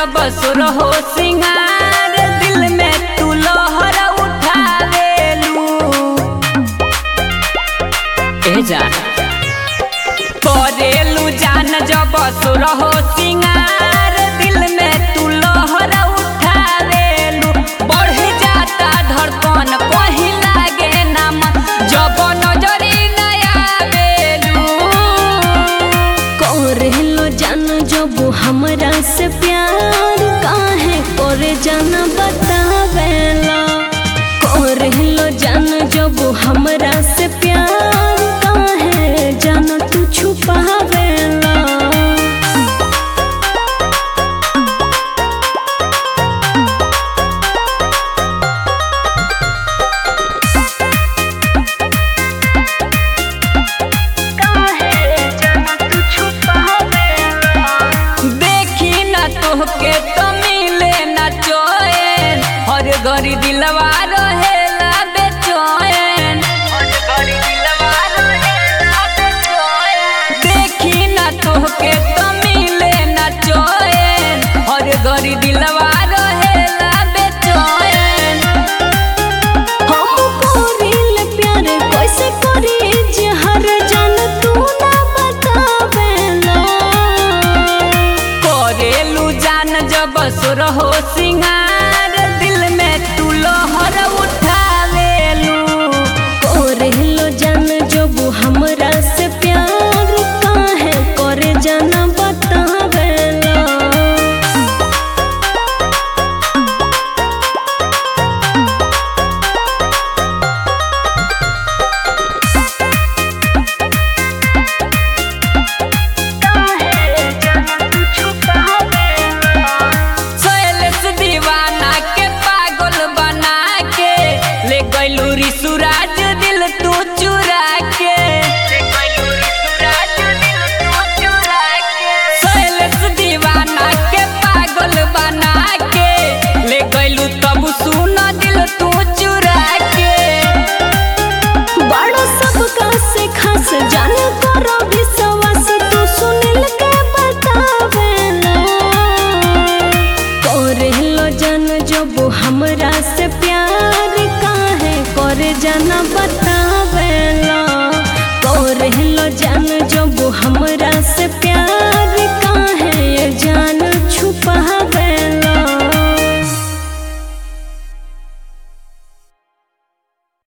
जब सुर हो सिंगार दिल में तू लहर उठावेलू ए जा करेलू जान जब सुर हो सिंगार दिल में तू लहर उठावेलू बढ़ जाता धड़कन कहीं लागे ना मन जब नजरी नया बेलू करेलो जान जब हमरा से प्यार काहे करे जाना बतावेला करेलो जान जब हमरा से प्यार काहे जान तू छुपावेला देखी न तोहके तो मिले न चोएन हर घड़ी दिलवा रहेला बेचैन देखी न तोहके तो मिले न चोएन हर घड़ी दिलवा रहेला बेचैन हम करिल प्यार कैसे करी जे हर जान तू ना बतावेला करेलू जान जब सुर हो सिंगार दिल में तू लहर उठावेलू करेलो जान जब हमरा से प्यार काहे करे जाना बतावेला सोयलेस दीवाना के पागल बना के ले गइलू रिसुराज दिल तू चुरा के सोयलेस दीवाना के पागल बना के ले गइलू तब सुन दिल तू चुरा के बड़ा सबका से खास जान करो विश्वास तू सुनिल के बतावेला करेलो जान जब हमरा से प्यार काहे करे जाना बता